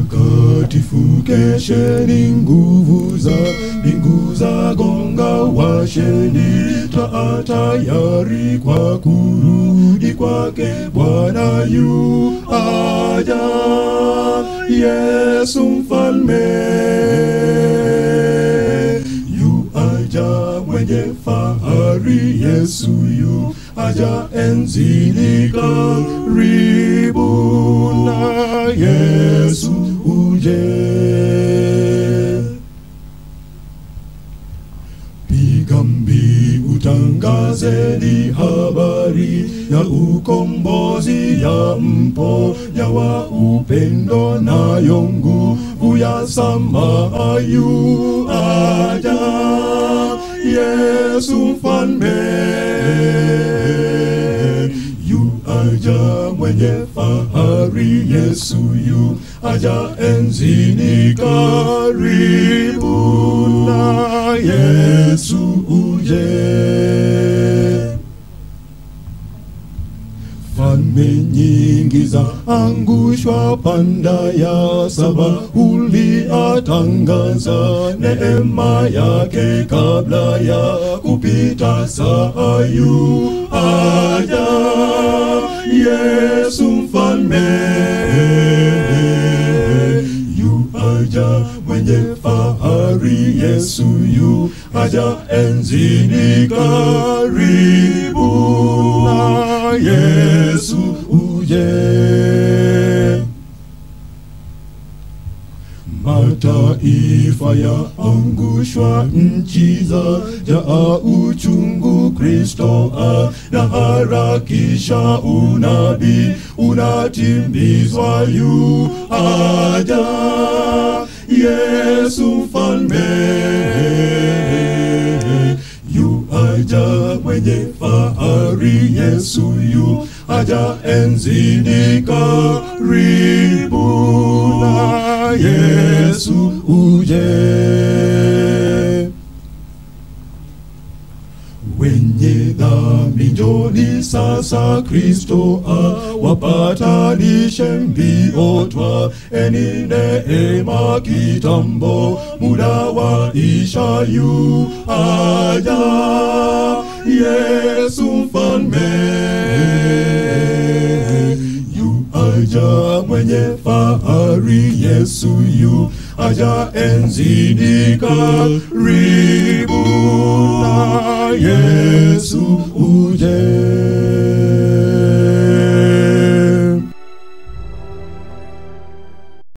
Watakatifu kesheni, nguvu za mbingu za gonga, washeni taa tayari kwa kurudi kwake Bwana yu aja, Yesu mfalme yu aja mwenye fahari, Yesu yu aja enzini karibu na Yesu uje. Piga mbiu tangazeni habari ya ukombozi ya mponya wa upendo nayo nguvu ya samaha yu aja Yesu mfalme yu aja mwenye fahari Yesu yu aja enzini karibu na Yesu uje falme nyingi za angushwa panda ya saba uliatangaza neema yake kabla ya kupita saa yu aja Yesu mfalme yu aja mwenye fahari Yesu yu aja enzini karibu na Yesu uje. Mataifa ya angushwa, nchi za jaa uchungu, Kristo anaharakisha, unabii unatimizwa, yu aja Yesu mfalme yu aja mwenye fahari, Yesu yu aja enzini karibu na Yesu uje. Wenye dhambi njoni sasa, Kristo awapatanishe mbio, twaeni neema kitambo, muda waisha yu aja Yesu mfalme yu aja mwenye fahari, Yesu yu aja enzini karibu na Yesu uje.